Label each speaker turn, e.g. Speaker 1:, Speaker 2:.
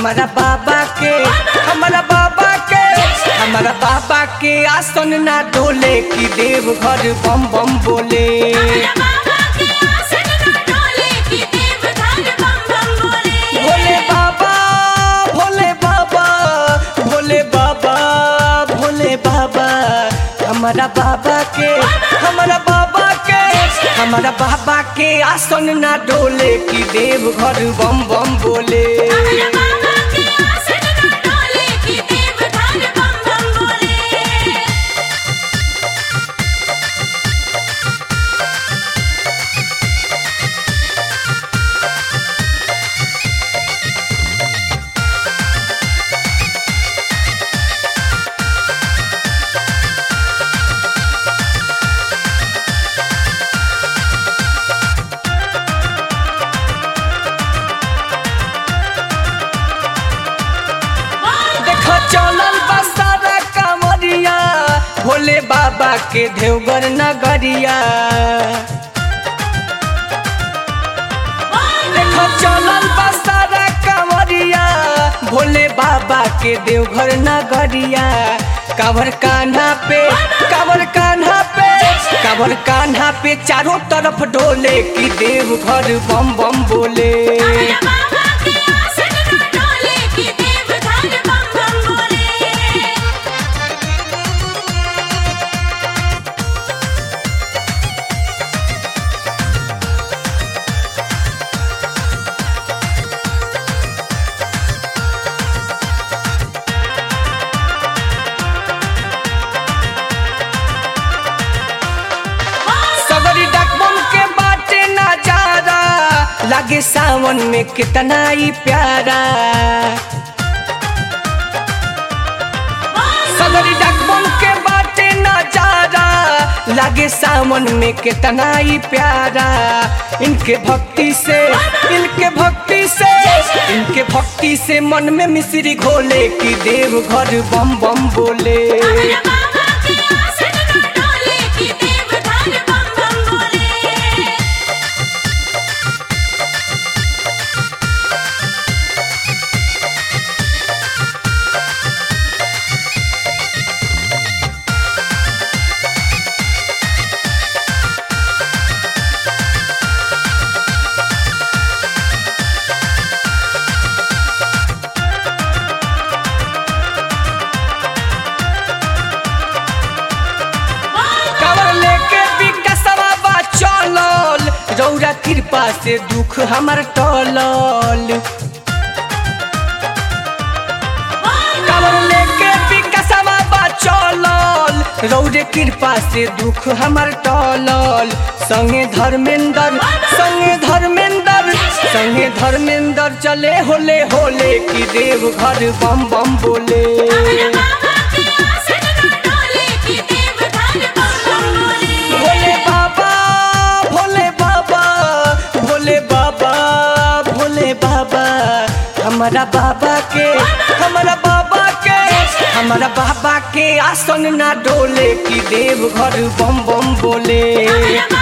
Speaker 1: हमारा बाबा के हमारा बाबा के हमारा बाबा के आसन ना डोले कि देव घर बम बम बोले
Speaker 2: हमरा बाबा के आसन ना डोले कि देव घर बम बम बोले
Speaker 1: भोले बाबा भोले बाबा भोले बाबा भोले बाबा हमारा बाबा के हमारा बाबा के हमारा बाबा के आसन ना डोले कि देव घर बम बम बोले
Speaker 2: हमरा बाबा के आसन ना डोले कि देव घर बम बम बोले
Speaker 1: देखो चलल बसारा कांवरिया भोले बाबा के देवगर नगरिया देखो चलल बसारा कांवरिया भोले बाबा के देवघर नगरिया कावर कान्हा पे कावर कान्हा पे कावर कान्हा पे चारों तरफ डोले कि देव घर बम बम बोले
Speaker 2: हमरा बाबा के आसन ना डोले कि देव घर बम बम बोले
Speaker 1: सगरी डकबम के बाटे नजारा लागे सावन में कितना ही प्यारा सगरी डकबम के बाटे नजारा लागे सावन में कितना ही प्यारा इनके भक्ति से इनके भक्ति से इनके भक्ति से मन में मिश्री घोले कि देव घर बम बम बोले
Speaker 2: हमरा बाबा के आसन ना डोले कि देव घर बम बम बोले
Speaker 1: कवर लेके विकसवा बा चलल रौरा कृपा से दुख हमर टलल कवर लेके विकसवा बा चलल रौरे कृपा से दुख हमर टलल संगे धर्मेंद्र संगे धर्मेंद्र संगे धर्मेंद्र चले होले होले कि देव घर बम बम बोले
Speaker 2: हमरा बाबा के आसन ना डोले कि देव घर बम बम बोले
Speaker 1: भोले बाबा भोले बाबा भोले बाबा भोले बाबा हमारा बाबा के हमारा बाबा के हमारा बाबा के आसन ना डोले कि देव घर बम बम बोले
Speaker 2: हमरा